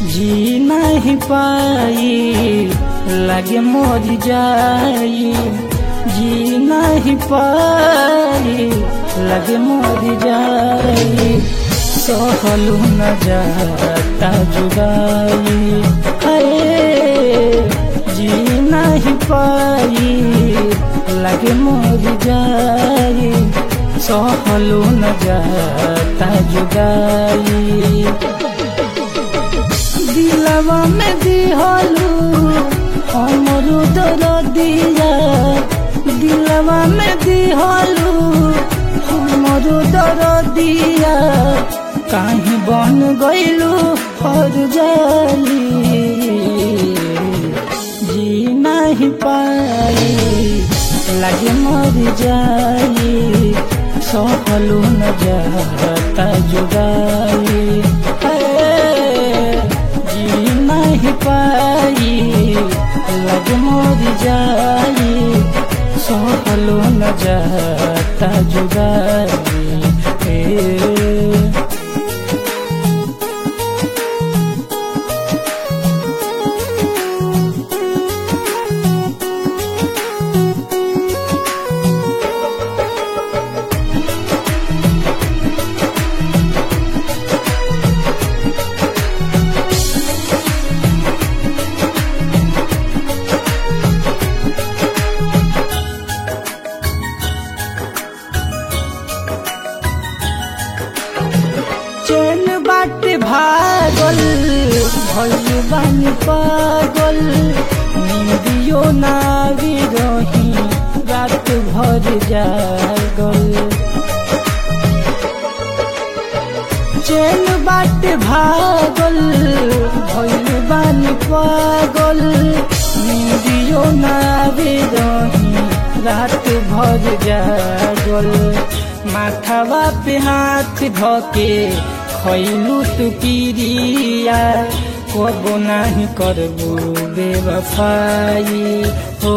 जी नहीं पाई लगे मोर जाई जी नहीं पाई लगे मोर जाई सहलू न जाता जुदाई है जी नहीं पाई लगे मोर जाई सहलू न जाता जुदाई दिलवा में दिहलू हमरू दर दिया दिलवा में दिहलू हमरू दर दिया कहीं बन गईलू हर जाली जी नहीं पाई लगे मर जाई सहलू न जाता जुदाई जी नहीं पाई लग मोर जाई सहलू न जाता जुदाई ए चैन बाटे भागल भइल बानी पागल नींदियो नावी रही रात भर जागल चैन बाटे भागल भइल बानी पागल नींदियो नावी रही रात भर जागल माथावा पे हाथ धके खैलू तू पिरिया कबो नाही करबू बेवफाई हो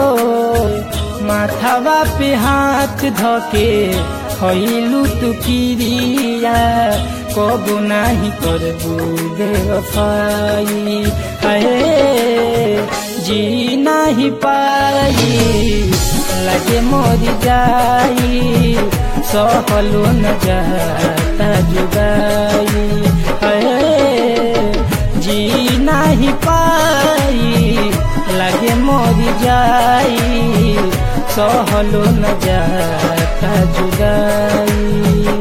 माथावा पे हाथ धके खैलू तू पिरिया कबो नाही करबू बेवफाई अहे जी नाही पाई लगे मोर जाई सहलू न जाता जुदाई है जी नहीं पाई लगे मोर जाई सहलू न जाता जुदाई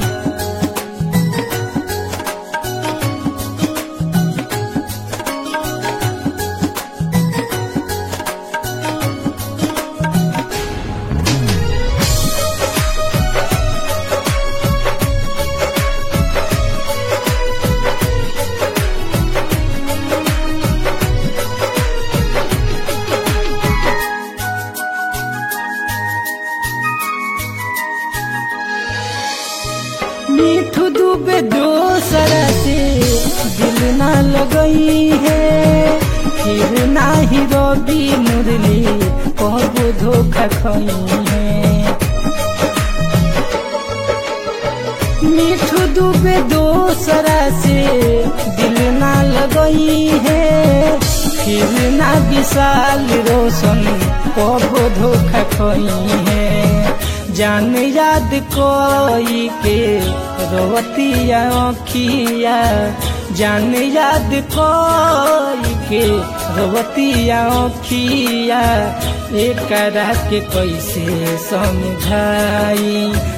मीठू डूबे दोसरा से दिल ना लगई है फिर ना ही रवि मुरली कहबो धोखा खई है मीठू डूबे दोसरा से दिल ना लगई है फिर ना विशाल रोशन कहबो धोखा खई है जान याद कोई के रोवतिया अखिया जान याद कोई के रोवतिया अखिया एक के कैसे समझाई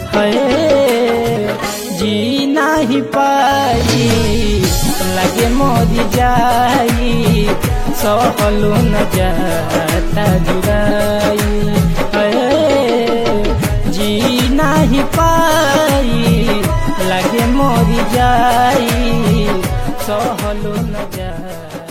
है जी नहीं पाई लगे मोर जाई सहलू न जाता जुदाई है जी नहीं पाई लगे मोर जाई सहलू न जाई